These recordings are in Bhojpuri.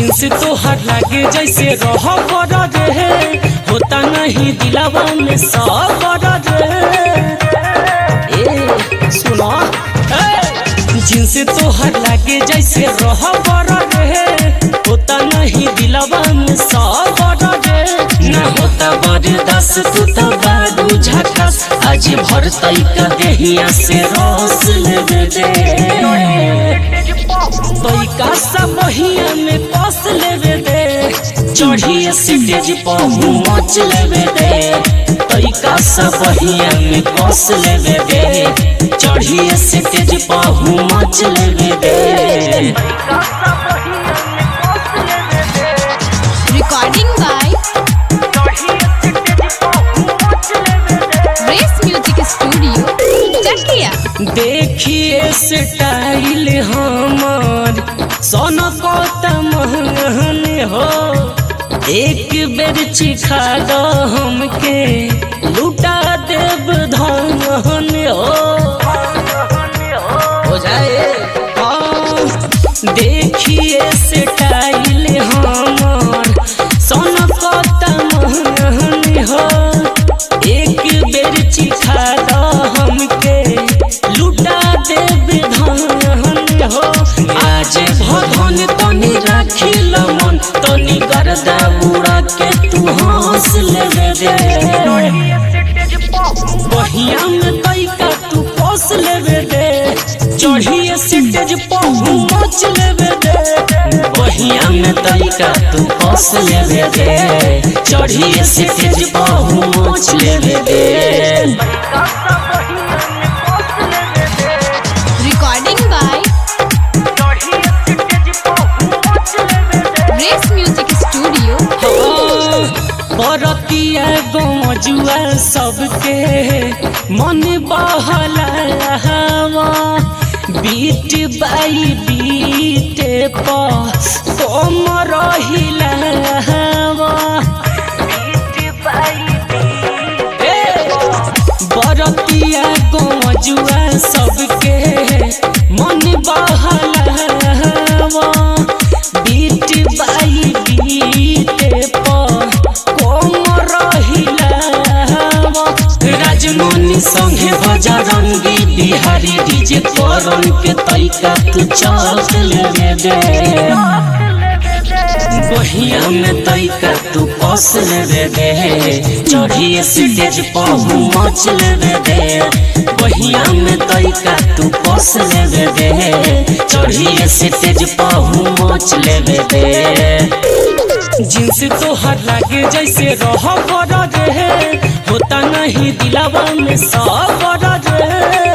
जींस तोहर लागे जैसे रह बड़ रे होता नहीं दिलावा में सब बड़ रे ए सुनो ए, जींस तोहर लागे जैसे रह बड़ रे होता नहीं दिलावा में सब बड़ रे ना होता बरदास तू तो बारू झकास आज भर तैका देहिया से रस लेवे दे तैका सब बहिया में कस लेवे दे चढ़िए स्टेज पर मच लेवे दे तैका सब बहिया में कस लेवे दे चढ़िए स्टेज पर मच लेवे दे Recording by Race Music Studio, Chakia. देखिए स्टाइल हमार सोना कोता महंगन हो एक बेर चिखा दो हमके लुटा देव धन हो हो जाए हाँ, देखिए स्टाइल हमार सोना कोता महंगन हो एक बेर चिखा दो हमके लुटा देव धन हो आज भगवान तनी राखी मन तनी गर्दा उड़ा के तू हंस लेवे रे बहिया में तैका तू पोस लेवे दे चढ़िए स्टेज पर मच लेवे दे बहिया में तैका तू पोस लेवे दे चढ़िए स्टेज पर मच लेवे दे Recording by Race Music Studio, बरतिया गजुआ सबके मन बहलावा बीट बाई बीट पम रहिलावा बरतिया गजुआ सबके मन बहलावा बीट बाई बीट कम रहिलावा राजमणि संगे बजरंगी बिहारी डीजे करन के तैका तू चल लेवे दे बहिया में तैका तू कस लेवे दे चढ़िए स्टेज पर मच लेवे दे बहिया में तैका तू कस लेवे दे चढ़िए स्टेज पर मच लेवे दे जींस तोहर लागे जैसे रह बड़ रे होता नहीं दिलावा में सब बड़ रे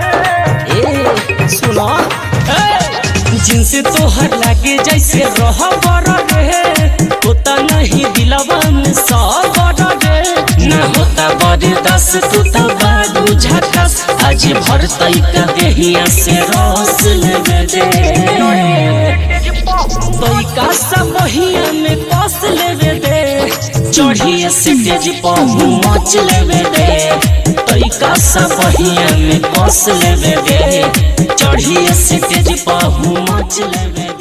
ए सुनो ए, जींस तोहर लागे जैसे रह बड़ रे होता नहीं दिलावा में सब बड़ रे ना होता बरदास तू तो बारू झकास आज भर तैका देहिया से रस लेवे दे तैका सब बहिया में कस लेवे दे चढ़िए स्टेज पर मच लेवे दे तैका सब बहिया में कस लेवे दे चढ़िए स्टेज पर मच लेवे